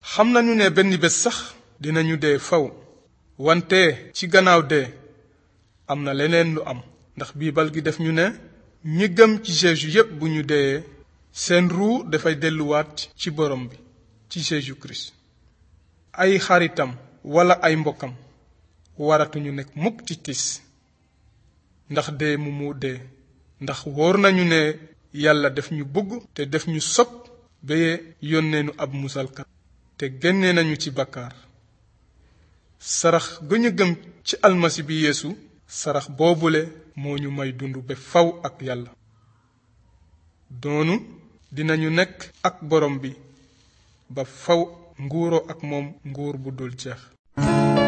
xam nañu ne benn bés sax dinañu dee faw wante ci gannaaw dee am na leneen lu am ndax biibal gi def ñu ne ñi gëm ci Jésus yépp bu ñu deyee seen ruu dafay delluwaat ci borom bi ci Jésus Christ ay xaritam wala ay mbokkam waratuñu nekk mukk ci tis ndax dee mu mu dee ndax wóor nañu ne yàlla def ñu bëgg te def ñu sopp ba yónnee nu ab musalkat te génne nañu ci bakkaar sarax ga ñu gëm ci almasi bi yeesu sarax boobule moo ñu may dund ba faw ak yàlla doonu dinañu nekk ak borom bi ba faw nguuroo ak moom nguur bu dul jeex